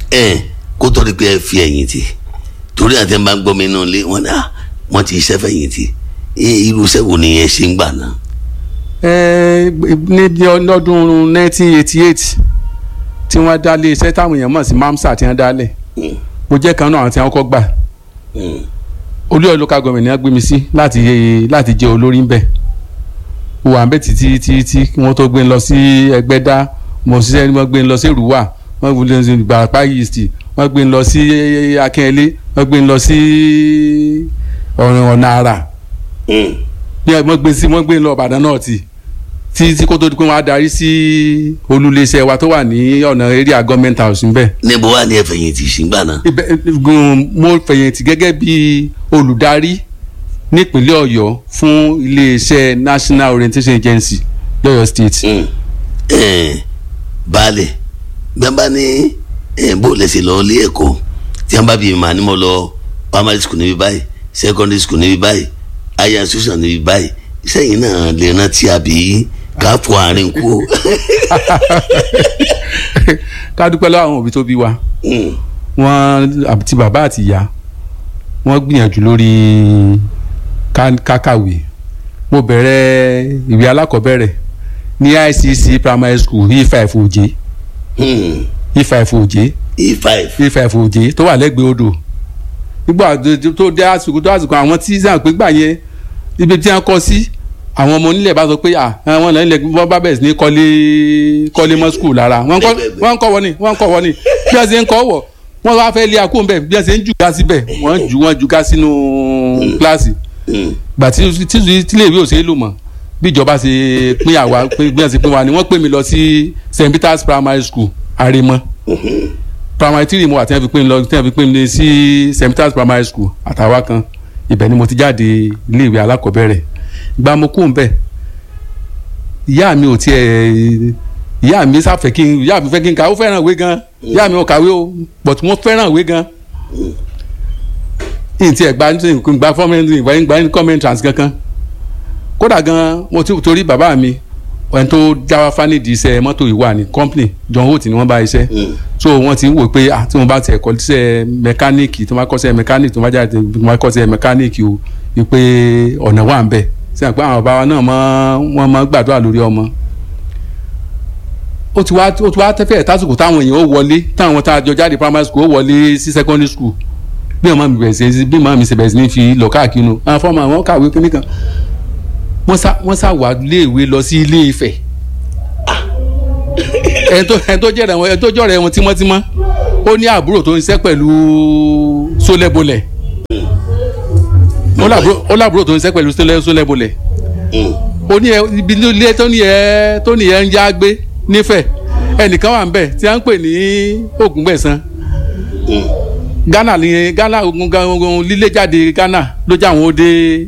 ẹ kó tó di pé ẹ fi ẹ̀yìn tì torí àti ẹ bá ń gbọ́ mi nínú ilé wọn náà wọ́n ti iṣẹ́ fẹ̀yìn tì irú iṣẹ́ wo ni ẹ ṣe ń gbà náà. ẹ ní ọdún 1988 tí wọ́n dálé iṣẹ́ táwọn èèyàn mọ̀ sí mamsa tí wọ́n dálẹ̀ mo jẹ́ kan náà àwọn tí wọ́n kọ́ gbà olúyọ̀ local government ni wọ́n gbé mi sí láti láti jẹ́ olórí ńbẹ̀ mo wà ńbẹ̀ títí títí kí wọ́n tó gbé lọ sí ẹgbẹ́dá mo ṣiṣẹ́ wọ́n gbé lọ sí ìrúwà wọ́n gbé lọ sí ìgbàpá east wọ́n gbé lọ sí akínyẹlé wọ́n gbé lọ sí ọ̀nà àrà bí wọ́n gbé sí wọ́n gbé lọ Ìbàdàn náà tì tí tí kó tó di pé wọ́n á darí sí olùléṣẹ́ wa tó wà ní ọ̀nà area government house ńbẹ̀. níbo wà ní ẹ fẹ̀yìntì sígbà náà. mo fẹ̀yìntì gẹ́gẹ́ bí olùdarí nípínlẹ̀ Ọ̀yọ́ fún iléeṣẹ́ National Orientation Agency lọ́yọ̀ state. baálẹ̀ bí wọ́n bá ní bó lẹ́sẹ̀ lọ ilé ẹ̀kọ́ tí wọ́n bá bí màá ní mo lọ primary school níbi báyìí secondary school níbi báyìí higher institution níbi báyìí sẹ́yìn náà lè rántí àbí ká fọ àárín kú. ká dúpẹ́ lọ́wọ́ àwọn òbí tó bí wa wọ́n àti bàbá àti ìyá wọ́n gbìyànjú lórí kákàwé mo bẹ̀rẹ̀ ìwé alákọ̀ọ́bẹ̀rẹ̀ ní ICC primary school E5 Òjé E5 Òjé E5 E5 Òjé tó wà lẹ́gbẹ̀ẹ́ odò nígbà tó dé àsìkò tó àsìkò àwọn tí sàn pé gbà yẹn ibi tí wọ́n kọ́ sí àwọn ọmọ onílẹ̀ bá sọ pé àwọn ọ̀nà ilẹ̀ wọ́n bá bẹ̀rẹ̀ sí ní kọ́lé kọ́lé mọ́ skul lára wọ́n ń kọ́ wọ́n ni wọ́n ń kọ́ wọ́n ni bí wọ́n ṣe ń kọ́ wọ̀ wọ́n wá fẹ́ lé akó bẹ́ẹ̀ bí wọ́n ṣe ń jù ká síbẹ̀ wọ́n jù wọ́n jù ká sínú kíláàsì gbà tí tílé ìwé òṣèlú lò mọ̀ bí ìjọba ṣe pín àwa bí wọ́n ṣe pín wa ni wọ́n pè mí lọ sí St Peter's Primary School Àrèmọ primary three mo wà tí wọ́n fi pín lọ tí wọ́n fi pín mi sí St Peter's Primary School àtàwa kan ibẹ̀ ni mo ti jáde ilé ìwé alákọ̀ọ́bẹ̀rẹ̀ gba mo kú nbẹ ìyá mi ò tiẹ̀ ìyá mi sáfẹ́ kí n ìyá mi fẹ́ kí n kà ó fẹ́ràn ìwé gan ìyá mi ò kàwé o but mo fẹ́ràn ìwé gan n tiẹ̀ gba gba fọ́mẹ́ntì ìgbà gba ní comment trans kankan kódà gan mo ti torí bàbá mi ẹni tó jáwá fánìdì iṣẹ́ mọ́tò ìwà ní company John Holt ni wọ́n bá iṣẹ́ so wọ́n ti ń wò pé ah tí wọ́n bá tiẹ̀ kọ́ iṣẹ́ mẹkáníìkì tó bá kọ́ṣẹ́ mẹkáníìkì tó bá jáde tó bá kọ́ṣẹ́ mẹkáníìkì o wípé ọ̀nà wà ń bẹ̀ sí àpá àwọn bàbá náà mọ wọn mọ gbàdúrà lórí ọmọ ó ti wá ó ti wá tẹ́fẹ̀ẹ́ tásìkò táwọn èèyàn ó wọlé táwọn tá a jọ jáde primary school ó wọlé sí secondary school bí màmá mi bẹ̀rẹ̀ sí bí màmá mi ṣe bẹ̀rẹ̀ sí ní fi lọ káàkiri nu àwọn fọ́ọ̀mù àwọn kàwé kíní kan wọ́n sá wọ́n sá wà léèwé lọ sí ilé Ifẹ̀ ẹni tó ẹni tó jẹ́rẹ̀ wọn ẹni tó jọ̀rẹ̀ wọn tímọ́tímọ́ ó ní àbúrò tó ń ṣiṣẹ́ pẹ̀lú sólẹ́bọlẹ̀ ó lábúrò tó ń ṣiṣẹ́ pẹ̀lú sólẹ́bọlẹ̀ ó ní ẹ ibi ilé tó ní ẹ tó ní ẹ ń yá gbé nífẹ̀ ẹnìkan wà ń bẹ̀ tí a ń pè ní Ògúngbẹ̀san Ghana ni Ghana ogun lílé jáde Ghana ló jẹ́ àwọn ó dé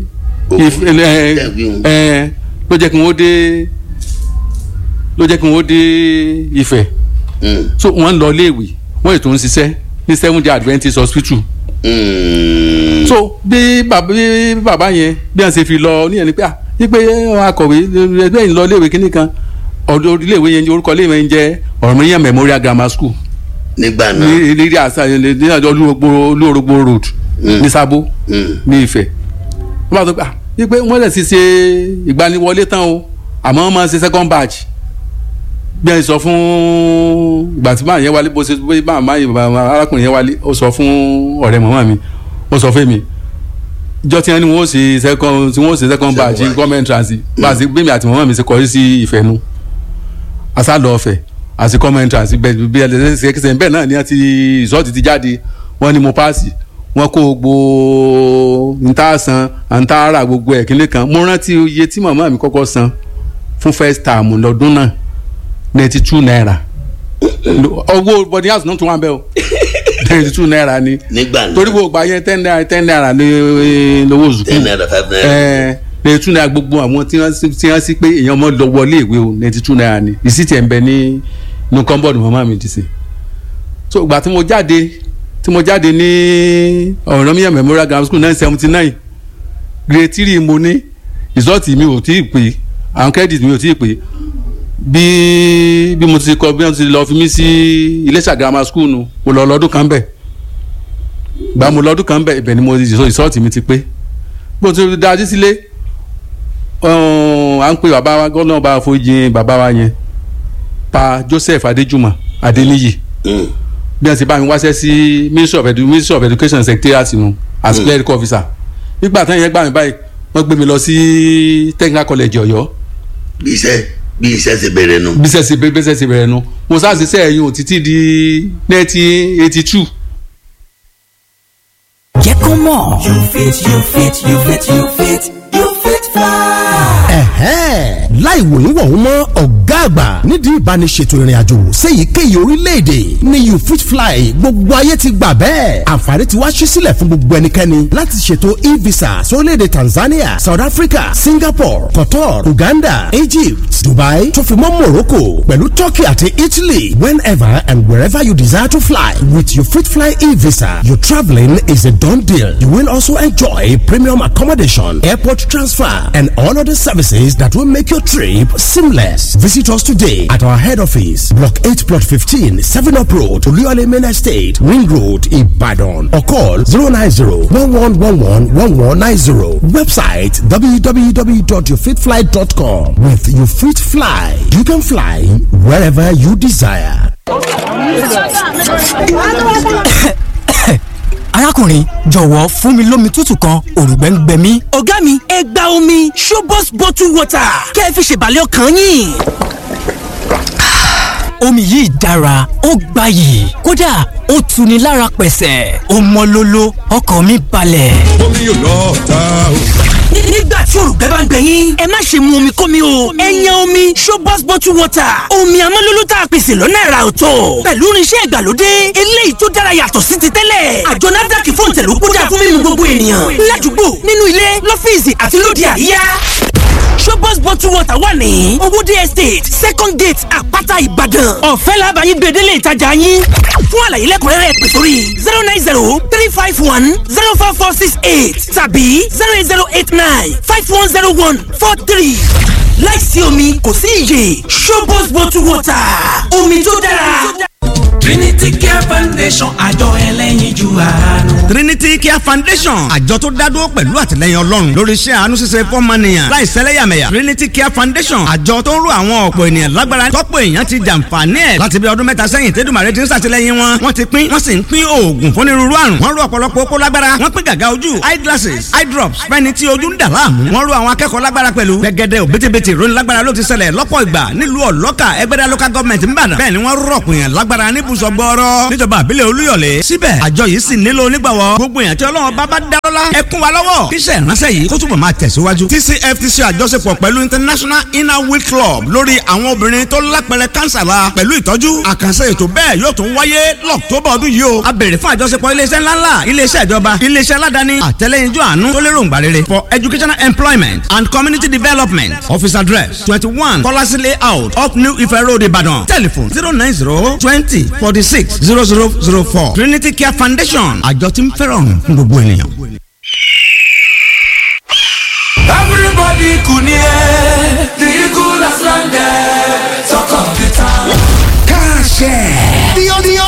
ló jẹ́ kí wọ́n dé ló jẹ́ kí wọ́n dé Ifẹ̀ so wọ́n ń lọ iléèwé wọ́n ètò ń ṣiṣẹ́ ní seven day Adventist hospital so bí bàbá bí bàbá yẹn bí wọ́n ṣe fi lọ níyẹn ni pé ah wípé akọ̀wé ẹgbẹ́ yìí lọ iléèwé kínní kan ọ̀dọ̀ iléèwé yẹn orúkọ iléèwé yẹn jẹ́ Ọ̀rànmíyàn Memorial Grammar School nígbà náà ní ní àṣà ní àjọ olúorogbo road ní Sábó ní Ifẹ̀ wọ́n bá sọ pé ah wípé wọ́n lè ti ṣe ìgbaniwọlé tán o àmọ́ wọ́n máa ń ṣe second batch bí ẹ sọ fún ìgbà tí báyìí yẹn wálé bó ṣe bó bá àmọ́ arákùnrin yẹn wálé ó sọ fún ọ̀rẹ́ màmá mi ó sọ fún mi ìjọ tí wọ́n ní wọ́n ṣe second tí wọ́n ṣe second batch government transit bá a ṣe gbé mi àti màmá mi ṣe kọrí sí ìfẹ́ nu asálọ ọ̀fẹ́ àti government transit bẹ́ẹ̀ bí ẹ ṣe ṣe bẹ́ẹ̀ náà ni àti ìṣọ́ọ̀tì ti jáde wọ́n ní mo paasi wọ́n kó gbogbo nta san nta ra gbogbo ẹ̀ kílé kan mo rántí iye tí màmá mi kọ́kọ́ san fún first term lọ́dún náà ninety two naira owó body house náà tún wà bẹ́ẹ̀ o ninety two naira ni nígbà náà torí gbogbo àyẹn ten naira ten naira ní lówó zùkú ten naira five naira ẹ ninety two naira gbogbo àwọn tí wọ́n tí wọ́n sí pé èèyàn mọ́ lọ wọlé ìwé o ninety two naira ni ìsìtì ẹ̀ ń bẹ ní inú kọ́ńbọ̀dù màmá mi ti sè so ìgbà tí mo jáde tí mo jáde ní Ọ̀rànmíyàn Memorial Grammar School nine seventy nine grade three mo ní ìsọ́ọ̀tì mi ò tí ì pé àwọn credit mi ò tí ì pé bí bí mo ti kọ bí wọ́n ti lọ fi mí sí Iléṣà grammar school nu mo lọ lọ́dún kan bẹ̀ gba mo lọ́dún kan bẹ̀ ibẹ̀ ni mo ìsọ́ọ̀tì mi ti pé bí mo ti dájú sílé à ń pè bàbá wa gọ́nà bá fojú bàbá wa yẹn pa Joseph Adéjùmọ̀ Adéníyì bí wọ́n ti bá mi wáṣẹ́ sí Ministry of, Edu Ministry of Education Secretariat nu as mm. clerical officer nígbà táwọn yẹn gbà mí báyìí wọ́n gbé mi lọ sí Technical College Ọ̀yọ́. bí iṣẹ́ bí iṣẹ́ ṣe bẹ̀rẹ̀ nu. bí iṣẹ́ ṣe bí iṣẹ́ ṣe bẹ̀rẹ̀ nu mo sáà ṣiṣẹ́ ẹ̀yìn ò títí di nineteen eighty two. jẹ́ kó mọ̀. you fit you fit you fit you fit you fit fly. ẹ̀hẹ́n láì wòyún wọ̀hún mọ́ ọ̀gá àgbà nídìí ìbániṣètò ìrìnàjò séyìíkéyìí orílẹ̀-èdè ní you fit fly gbogbo ayé ti gbà bẹ́ẹ̀ àǹfààní ti wá ṣí sílẹ̀ fún gbogbo ẹnikẹ́ni láti ṣètò e-visa sórílẹ̀-èdè Tanzania South Africa Singapore Qatar Uganda Egypt Dubai tó fi mọ́ Morocco pẹ̀lú Turkey àti Italy whenever and wherever you desire to fly with you fit fly e-visa your travelling is a done deal you will also enjoy premium accommodation airport transfer and all other services that will make your trip seamless. Visit us today at our head office, Block 8, Plot 15, 7 Up Road, Oluyole Main Estate, Ring Road, Ibadan, or call 090-1111-1190. Website www.yourfitfly.com. With You Fit Fly, you can fly wherever you desire. arákùnrin jọ̀wọ́ fún mi lómi tútù kan òrùngbẹ́ ń gbẹ mí. ọ̀gá mi ẹ gba omi Shobos bottle water kẹ́ ẹ fi ṣèbàlẹ̀ ọkàn yín. omi yìí dára ó gbayì kódà ó tuni lára pẹ̀sẹ̀ ó mọ́ lóló ọkàn mi balẹ̀. omi yóò lọ ta o. nígbà tí òrùngbẹ́ bá ń gbẹ yín ẹ má ṣe mu omi kómi o ẹ yan omi Shobos bottle water omi amọ́lóló tá a pèsè lọ́nà ẹ̀rà ọ̀tọ̀ pẹ̀lú irinṣẹ́ ìgbàlódé eléyìí tó dára yàtọ̀ sí ti tẹ́lẹ̀ àjọ NAFDAC fún ìtẹ̀lú kódà fún mímu gbogbo ènìyàn ládùúgbò nínú ilé lọ́fíìsì àti lóde àríyá Shobos bottle water wà ní owóde estate second gate àpáta ìbàdàn ọ̀fẹ́ làbàyí gbèdélé ìtajà yín fún àlàyé lẹ́kùnrẹ́rẹ́ pè sórí zero nine zero three five one zero four four six eight tàbí zero eight zero eight nine five one zero one four three láìsí omi kò sí iyè Shobos bottle water omi tó dára. Trinity Care Foundation àjọ ẹlẹ́yinjú àánú. Trinity Care Foundation àjọ tó dádúró pẹ̀lú àtìlẹyìn Ọlọ́run lórí iṣẹ́ àánú ṣíṣe fọ́mọnìyàn láì sẹ́lẹ̀yàmẹ̀yà Trinity Care Foundation àjọ tó ń ro àwọn ọ̀pọ̀ ènìyàn lágbára tọ́pọ̀ èèyàn ti jàǹfààní ẹ̀ láti bí ọdún mẹ́ta sẹ́yìn tẹ́dùmàrè ti ń ṣàtìlẹyìn wọn wọ́n ti pín wọ́n sì ń pín oògùn fúnirúurú àrùn wọ́n ro ọ̀pọ̀lọpọ̀ okó lágbára wọ́n pín gàgà ojú eye glasses eye drops fẹ́ni tí ojú ń dà láàmú wọ́n ro àwọn akẹ́kọ̀ọ́ lágbára pẹ̀lú gẹ́gẹ́dẹ́ òbítíbitì ìròyìn lágbára ló ti ṣẹlẹ̀ lọ́pọ̀ ìgbà nílùú ọ̀lọ́kà ẹgbẹ́dá local government ń bàdàn bẹ́ẹ̀ ni wọ́n rọ̀pọ̀ èèyàn lágbára níbùsọ̀ gbọ́ọ́rọ́ níjọba àbílẹ̀ olúyọ̀lé síbẹ̀ àjọ yìí sì nílò onígbàwọ́ gbogbo èèyàn tí ọlọ́run bá bá dárọ́lá ẹ kún wa lọ́wọ́ kíṣẹ́ ìránṣẹ́ yìí kó túbọ̀ máa tẹ̀síwájú. TCFTC àjọṣepọ̀ pẹ̀lú International Inner Wheel Club lórí àwọn obìnrin tó lápẹrẹ kánsà la pẹ̀lú ìtọ́jú àkànṣe ètò bẹ́ẹ̀ yóò tún wáyé lọ́któbà ọdún yìí o. a béèrè fún àjọṣepọ̀ iléeṣẹ́ ńláńlá iléeṣẹ́ ìjọba iléeṣẹ́ aládàáni àtẹlẹ́yinjú àánú tó lérò ńgbà rere for educational employment and community development office address twenty one kọ́lásí layout up New Ife Road Ìbàdàn telephone zero nine zero twenty forty six zero zero zero four Trinity Care Foundation àjọ tí ń fẹ́ràn fún gbogbo ènìyàn. Everybody kunie, the eagle has landed, talk of the town. Cash. The, the